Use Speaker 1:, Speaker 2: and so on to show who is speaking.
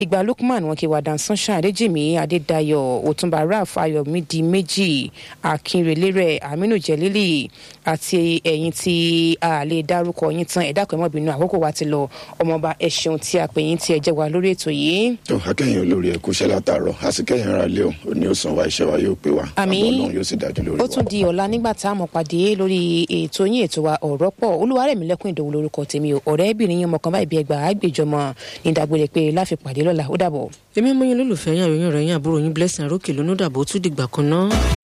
Speaker 1: ìgbà lukman wọn kí wàdà sunshine adéjìmí adédayọ̀ òtúnba raf ayọ̀mídì méjì akínrelérè aminu jẹlílì àti ẹ̀yin tí a lè dárúkọ yín tán ẹ̀dá kan mọ́bìnú àkókò wa ti lọ ọmọọba ẹ ṣeun tí a pè yín tí ẹ jẹ́ wa lórí ètò yìí.
Speaker 2: tó akẹ́yìn olórí ẹ̀ kúṣẹ́ látàárọ̀ àsìkẹ́yìn ara lé o ò ní ó san wa iṣẹ́ wa yóò pé wa
Speaker 1: Àmín.
Speaker 2: àmọ́ ọlọ́run yóò sì dájú lórí
Speaker 1: ó
Speaker 2: wa.
Speaker 1: tún di ọ̀la nígbà tá a mọ̀ pàdé lórí ètò yín ètò wa ọ̀rọ̀ pọ̀ olúwarẹ̀mí lẹ́kùn ìdòwú lórúkọ tèmi o ọ̀rẹ́bìnrin yín mọ̀kàn báyìí bí ẹgbàá àgbèjọmọ ní ìdágbére pé láfi pàdé lọ́la ó dàbọ̀.
Speaker 3: èmi mọ yín lólùfẹ́ yín àròyìn rẹ̀ yín àbúrò yín blessing arókè lónú dàbò tún dìgbà kan náà.